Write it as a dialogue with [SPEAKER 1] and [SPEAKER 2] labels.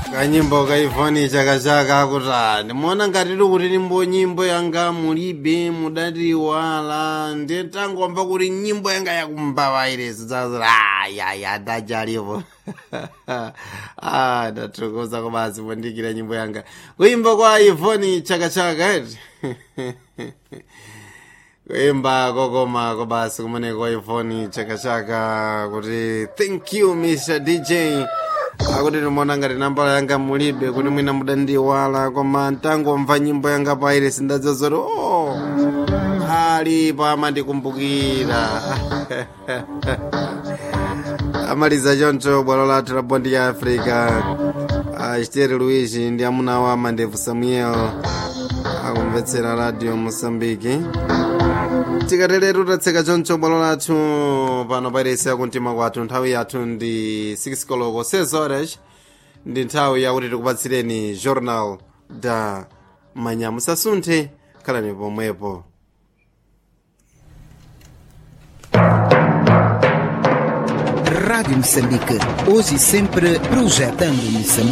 [SPEAKER 1] kanyimbo kaifani chakachaka akuti ndimaona ngati tiri kuti nimbo nyimbo yanga mulibe mudatiwala ndetangomva kuti nyimbo yanga yakumbavairesi dzazoti ayaya ndachalipo ah ndathokoza kobazi mondikira nyimbo yanga kuimba kwa ivoni chakachaka eti kuimba kokoma kobasi kumene kwa ivoni chakachaka kuti thank you mr dj akuti timaona ngati nambala yanga mulibe kuti mwina mudandiwala koma ntangomva nyimbo yanga paire sindadziwa zoti o alipo amandikumbukira amaliza choncho bwalo lathu la bondi ya africa chiteri luigi ndi amuna wa mandevu samuel akumvetsera radio mosambiki tikateletu tatseka choncho bwalo lathu pano pairesi yakumtima kwathu nthawi yathu ndi 6 koloko 6 horas ndi nthawi yakuti tikupatsireni journal da manya musasunthe khalani pomwepo
[SPEAKER 2] Rádio Moçambique, hoje e sempre projetando Moçambique.